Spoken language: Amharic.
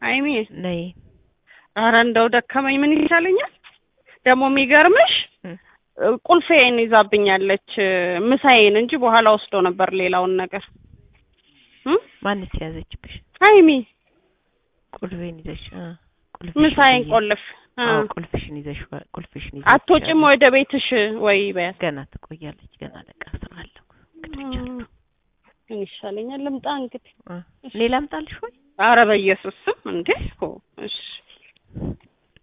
ሀይሚ ነይ ኧረ እንደው ደከመኝ ምን ይሻለኛል ደግሞ የሚገርምሽ እ ቁልፌን ይዛብኛለች ምሳዬን እንጂ በኋላ ወስዶ ነበር ሌላውን ነገር እ ማንስ ያዘችብሽ? ሀይሚ ቁልፌን ይዘሽ እ ቁልፍሽን ምሳዬን ይዘሽ- ቆልፍ እ አዎ ቁልፍሽን ይዘሽ ቁልፍሽን ይዘሽ አትወጪም ወደ ቤትሽ ወይ በያት ገና ትቆያለች። ገና ለቃ ስራ አለው እንግዲህ ምን ይሻለኛል ልምጣ እንግዲህ እ እኔ ላምጣልሽ ወይ? ኧረ በኢየሱስ ስም እንዴ ሆ እሺ